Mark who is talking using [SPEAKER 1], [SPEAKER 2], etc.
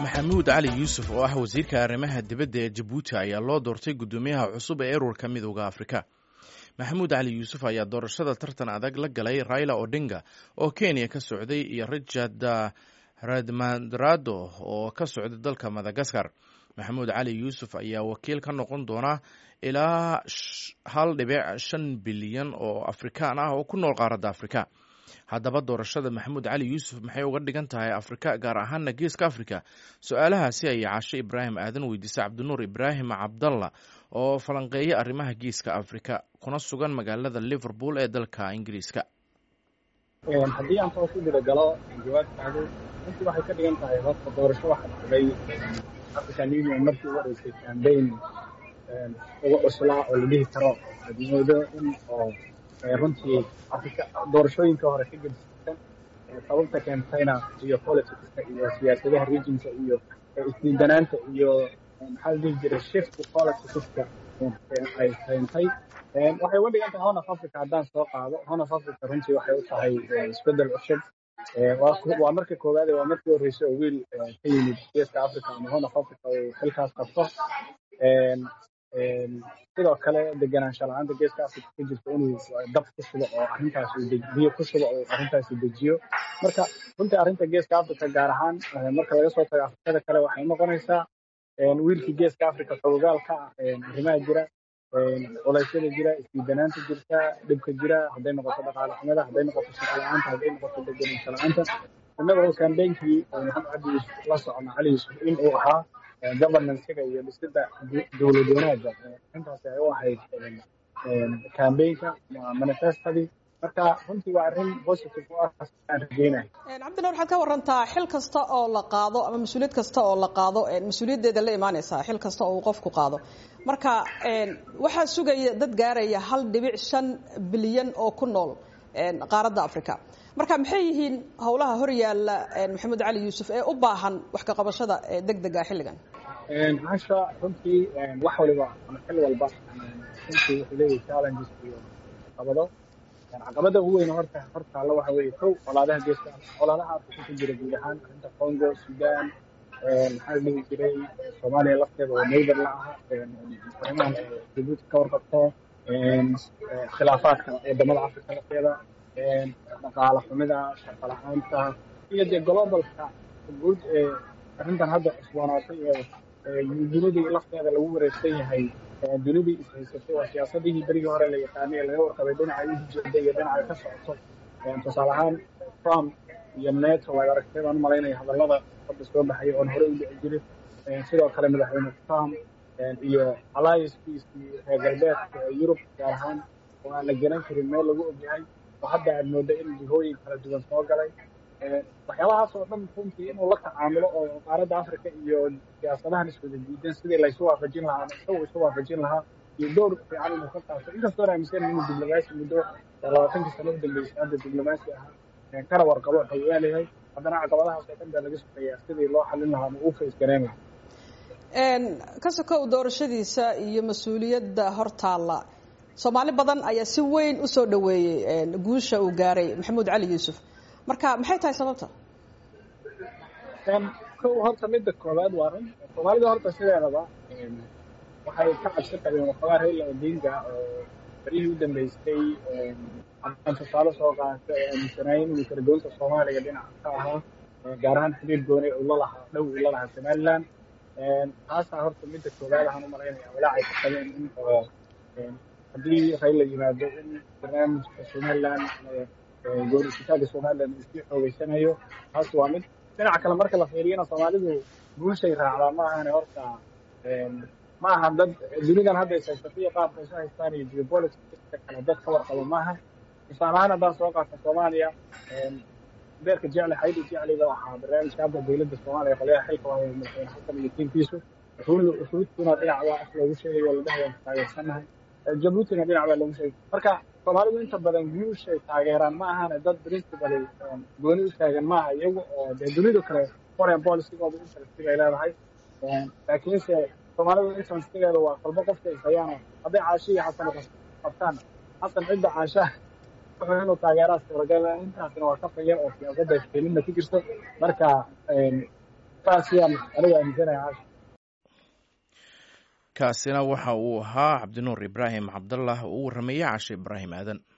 [SPEAKER 1] maxamuud cali yuusuf oo ah wasiirka arrimaha dibadda ee jabuuti ayaa loo doortay guddoomiyaha cusub ee ururka midooda afrika maxamuud cali yuusuf ayaa doorashada tartan adag la galay raila odinga oo kenya ka socday iyo richard radmadrado oo ka socday dalka madagaskar maxamuud cali yuusuf ayaa wakiil ka noqon doona ilaa hal dhibic shan bilyan oo afrikaan ah oo ku nool qaaradda afrika haddaba doorashada maxamuud cali yuusuf maxay uga dhigan tahay afrika gaar ahaana geeska afrika su-aalahaasi ayay caashe ibraahim aadan weydiisay cabdinuur ibraahim cabdalla oo falanqeeya arrimaha geeska afrika kuna sugan magaalada liverpool ee dalka ingiriiska
[SPEAKER 2] haddii aan toos u diragalo jawaabtaadu runtii waxay ka dhigan tahay horta doorasho waxaa dhacday african union markii u horeysay cambaign uga cuslaa oo la dhihi karo admoodo in oo runtii afrika doorashooyinka hore ka gedisan sababta keentayna iyo politicska iyo siyaasadaha regionka iyo isdiidanaanta iyo maxaa la dhihi jiray shift politicska ay keentay waxay uga dhigan tahay horn of africa haddaan soo qaado horn of africa runtii waxay u tahay isbeddel cusub waa marka koowaad waa markii horreysay oo wiil ka yimid geeska africa ama horn of africa uu xilkaas qabto sidoo kale deganaansha la-aanta geeska africa ka jirta inuu dab ku shubo oo arrintaas biyo ku shubo oo arrintaasi dejiyo marka runtii arrinta geeska africa gaar ahaan marka laga soo tago afrikada kale waxay noqonaysaa wiilkii geeska africa xogogaalka ah arrimaha jira culeysyada jira isdiidanaanta jirta dhibka jira hadday noqoto dhaqaale xumada hadday noqoto shaqo la-aanta hadday noqoto deganaansha la-aanta innagoo kambeynkii maxamed cabdi yuusuf la socona cali yuusuf in uu ahaa governancega iyo dhisida dowlad wanaagga intaasi ay u ahayd cambaynka manifestadii marka runtii waa arrin positive u ah aan rajeynayo
[SPEAKER 3] cabdina waxaad ka warantaa xil kasta oo la qaado ama mas-uuliyad kasta oo la qaado mas-uuliyaddeeda la imaanaysaa xil kasta oo uu qofku qaado marka waxaa sugaya dad gaaraya hal dhibic shan bilyan oo ku nool qaaradda africa marka maxay yihiin howlaha hor yaalla maxamed cali yuusuf ee u baahan wax ka qabashada deg dega xilligan
[SPEAKER 2] hasha runtii wax waliba ama xil walba runtii wuxuu leeyahay challenges iyo caqabado caqabada ugu weyn horta hortaalla waxa weeye kow colaadaha geeska colaadaha afrika ku jira guud ahaan arrinta congo sudan maxaa la dhihi jiray soomaaliya lafteeda oo neighbor la ah arrimahan jabuuti ka warqabto khilaafaadka wadamada afrika lafteeda dhaqaale xumida shaqo la-aanta iyo dee globalka guud ee arrintan hadda cusboonaatay ee dunidii lafteeda lagu wareegsan yahay dunidii ishaysatay waa siyaasadihii berigii hore la yaqaanay ee laga warqabay dhinaca ujeeda iyo dhinaca ka socoto tusaale ahaan trump iyo neto waad aragtay baan umalaynaya hadallada hadda soo baxaya oon hore u dhici jirin sidoo kale madaxweyne trump iyo alliancekiisii reer galbeedka ee yurub gaar ahaan oo aan la garan karin meel lagu ogyahay oo hadda aad mooda in jihooyin kala duwan soo galay waxyaabahaas oo dhan runtii inuu la tacaamulo oo qaaradda africa iyo siyaasadahan iswada diidan sidii laysu waafajin lahaa isagu isu waafajin lahaa iyo dowr fiican inuu ka qaato inkastoo aaminsan inuu diblomaasi muddo labaatankii sano u dambeysay hadda diblomaasi ahaa kana warqabo wuxuu leeyahay haddana caqabadahaas oo dhan baa laga sugayaa sidii loo xalin lahaa ama uu face gareyn lahaa
[SPEAKER 3] ka sokow doorashadiisa iyo mas-uuliyadda hortaalla soomaali badan ayaa si weyn u soo dhoweeyey guusha uu gaaray maxamuud cali yuusuf marka maxay tahay sababta
[SPEAKER 2] kow horta midda koowaad waa run soomaalida horta sideedaba waxay ka cabsi qabeen waxoogaa raila odinga oo barihii u dambeystay aan tusaale soo qaata ee aaminsanaayeen inuu karagoynta soomaaliya dhinaca ka ahaa gaar ahaan xiriir gooni uu la lahaa dhow uu la lahaa somaliland taasaa horta midda koowaad ahaan u malaynaya walaacay ka qabeen in oo haddii raila yimaado in barnaamijka somaliland goorisitaanka somaliland uu sii xoogeysanayo taas waa mid dhinaca kale marka la fiiriyana soomaalidu guushay raacdaa ma ahane horta ma aha dad dunidan hadda ishaysatay qaabka isu haystaan iyo geopoliticska kale dad ka warqabo maaha tusaale ahaan haddaan soo qaata soomaaliya beerka jecle xaydi jecliga waxaa barnaamijka hadda dowladda soomaaliya qolyaha xilka waa madaxweyne xasan iyo tiinkiisu xuruudkuna dhinac baa af loogu sheegayo la dhahay waan taageersanahay jabuutina dhinac baa loogu sheegay marka soomaalidu inta badan guushay taageeraan ma ahane dad principally gooni u taagan maaha iyagu oo dee dunidu kale foreign policygooda interest bay leedahay laakiinse soomaalidu interestigeeda waa qalbo qofka ishayaano hadday caasho iyo xasan qabtaan xasan cidda caashaha wuxuu inuu taageeraa suuragal intaasina waa ka fayar oo siyaasadda iskeelinna ku jirto marka saas yaan aniga aaminsanaya casha
[SPEAKER 1] kaasina waxa uu ahaa cabdinuur ibraahim cabdallah oo u warrameeyey cashe ibraahim aadan